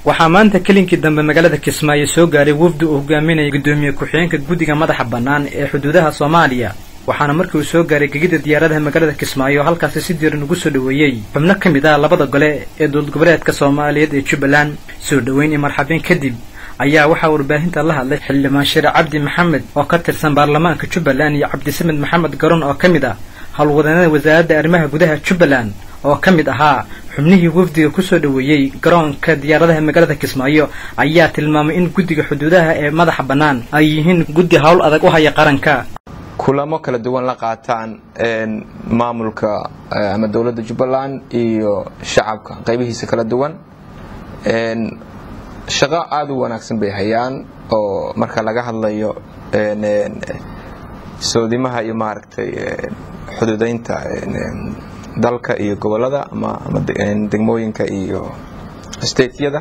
waxaa maanta kelinkii dambe magaalada kismaayo soo gaaray wafdi uu hogaaminaya guddoomiye ku-xigeenka guddiga madaxa bannaan ee xuduudaha soomaaliya waxaana markii uu soo gaaray gegida diyaaradaha magaalada kismaayo halkaasi si diiran ugu soo dhoweeyey xubno ka mid ah labada gole ee dowlad goboleedka soomaaliyeed ee jubbaland soo dhoweyn iyo marxabeyn kadib ayaa waxaa warbaahinta la hadlay xildhibaan shire cabdi maxamed oo ka tirsan baarlamaanka jubbaland iyo cabdisamed maxamed garoon oo ka mid ah howlwadeennada wasaaradda arrimaha gudaha jubbaland oo ka mid ahaa xubnihii wafdiga kusoo dhoweeyey garoonka diyaaradaha magaalada kismaayo ayaa tilmaamay in guddiga xuduudaha ee madaxa bannaan ay yihiin guddi howl adag u haya qaranka kulamo kala duwan la qaataan maamulka ama dowladda jubbaland iyo shacabka qaybihiisa kala duwan shaqo aada u wanaagsan bay hayaan oo marka laga hadlayo soodimaha iyo maaragtay xuduudeynta dalka iyo gobolada ama degmooyinka iyo stateyada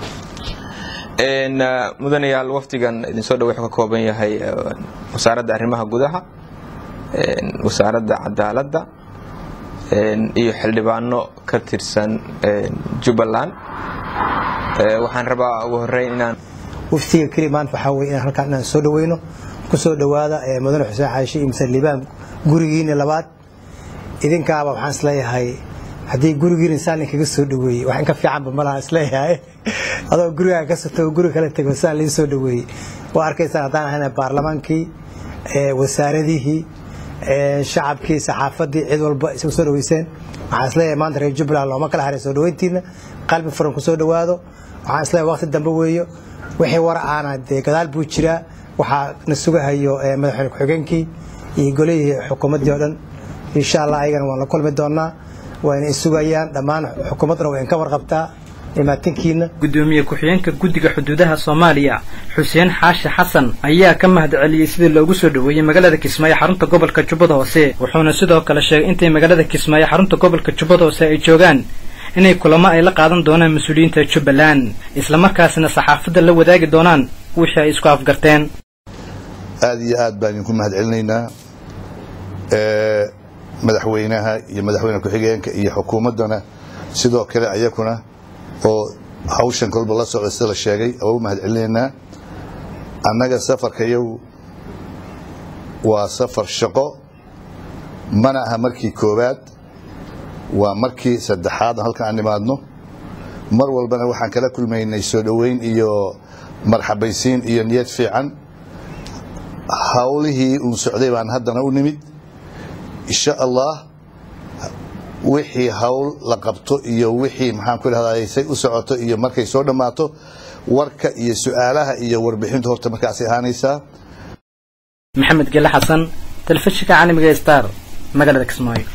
mudanayaal wafdigan idinsoo dhow wuxuu ka kooban yahay wasaaradda arrimaha gudaha wasaaradda cadaaladda iyo xildhibaano ka tirsan jubbaland waxaan rabaa ugu horeyn inaan waftiga keli maanta waxaa weye inaan halkaan inaan soo dhaweyno ku soo dhowaada mudane xuseen caaishe iyo mase liibaan gurigiina labaad idinkaaba waxaan isleeyahay haddii gurigiina saan kaga soo dhaweeyey wax in ka fiicanba malaha isleeyahay adoo gurigaa ka soto guri kala tego saan laga soo dhaweeyey waa arkaysaan haddaan ahayna baarlamaankii wasaaradihii shacabkii saxaafadii cid walba isagu soo dhaweyseen waxaan isleeyahay maanta reer jubbaland looma kala haray soo dhaweyntiina qalbi furan ku soo dhowaado waxaan isleeyahay waqti dambe weeyo wixii war aana dee gadaal buu jiraa waxaa na sugahayo madaxweyne ku-xigeenkii iyo golihii xukuumaddii oo dhan insha allah ayagana waan la kulmi doonaa wayna isugayaan dhammaan xukuumadduna way inka warqabtaa imaatinkiina guddoomiye ku-xigeenka guddiga xuduudaha soomaaliya xuseen xaashi xasan ayaa ka mahad celiyey sidii loogu soo dhoweeyey magaalada kismaayo xarunta gobolka jubbada hoose wuxuuna sidoo kale sheegay intay magaalada kismaayo xarunta gobolka jubbada hoose ay joogaan inay kulamo ay la qaadan doonaan mas-uuliyiinta jubbaland islamarkaasna saxaafadda la wadaagi doonaan wixii ay isku afgarteen aada iyo aad baan idinku mahad celinaynaa madaxweynaha iyo madaxweyne ku-xigeenka iyo xukuumaddana sidoo kale ayakuna oo hawshan kolba la socda sida la sheegay waa u mahad celinaynaa annaga safarkayagu waa safar shaqo mana aha markii koowaad waa markii saddexaad halkan aan nimaadno mar walbana waxaan kala kulmaynay soo dhoweyn iyo marxabaysiin iyo niyad fiican hawlihii uun socday baan haddana u nimid insha allah wixii hawl la qabto iyo wixii maxaan ku idhahdaa say u socoto iyo markay soo dhammaato warka iyo su-aalaha iyo warbixintu horta markaasay ahaanaysaa maxamed gele xasan telefishinka caalamiga star magaalada kismaayo